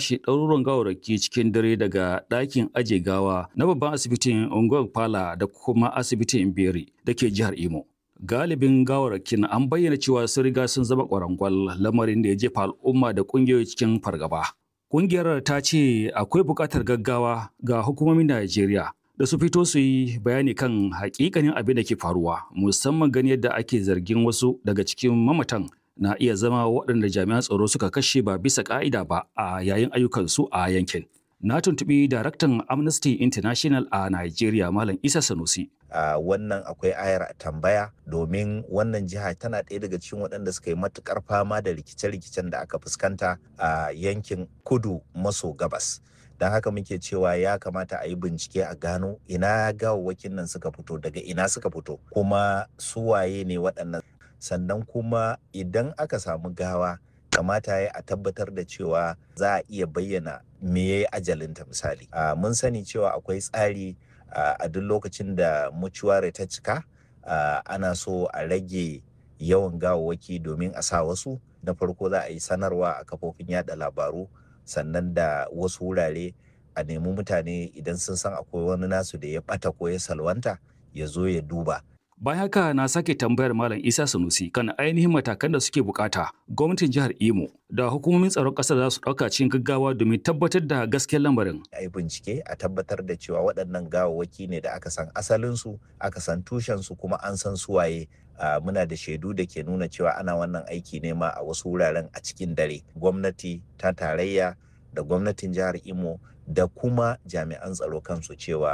kwashe ɗaruruwan gawarraki cikin dare daga ɗakin aje gawa na babban asibitin Ungwan Pala da kuma asibitin Beri da ke jihar Imo. Galibin gawarrakin an bayyana cewa sun riga sun zama ƙwarangwal lamarin da ya jefa al'umma da ƙungiyoyi cikin fargaba. Ƙungiyar ta ce akwai buƙatar gaggawa ga hukumomin Najeriya da su fito su yi bayani kan hakikanin abin da ke faruwa musamman gani yadda ake zargin wasu daga cikin mamatan na iya zama waɗanda jami'an tsaro suka kashe ba bisa ƙa'ida ba a yayin ayyukansu a yankin. Na tuntuɓi daraktan Amnesty International a Nigeria Malam Isa Sanusi. Uh, wannan akwai ayar tambaya domin wannan jiha tana ɗaya daga cikin waɗanda suka yi matukar fama da rikice-rikicen da aka fuskanta a uh, yankin kudu maso gabas. don haka muke cewa ya kamata a yi bincike a gano ina gawawwakin nan suka fito daga ina suka fito kuma suwaye ne waɗannan sannan kuma idan aka samu gawa kamata ya a tabbatar da cewa za a iya bayyana me ya yi ajalinta misali mun sani cewa akwai tsari a duk lokacin da mucuware ta cika ana so a rage yawan gawawwaki domin a sa wasu na farko za a yi sanarwa a kafofin yada labaru sannan da wasu wurare a nemi mutane idan sun san akwai wani nasu da ya bata ko ya salwanta ya zo ya duba. Bayan haka na sake tambayar Malam Isa Sanusi kan ainihin matakan da suke bukata gwamnatin jihar Imo da hukumomin tsaron ƙasar za su ɗauka cikin gaggawa domin tabbatar da gaskiyar lamarin. A yi bincike a tabbatar da cewa waɗannan gawawwaki ne da aka san asalinsu, aka san tushensu kuma an san suwaye Uh, muna da shaidu da ke nuna cewa ana wannan aiki ne ma a wasu wuraren a cikin dare gwamnati ta tarayya da gwamnatin jihar imo da kuma jami'an tsaro kansu cewa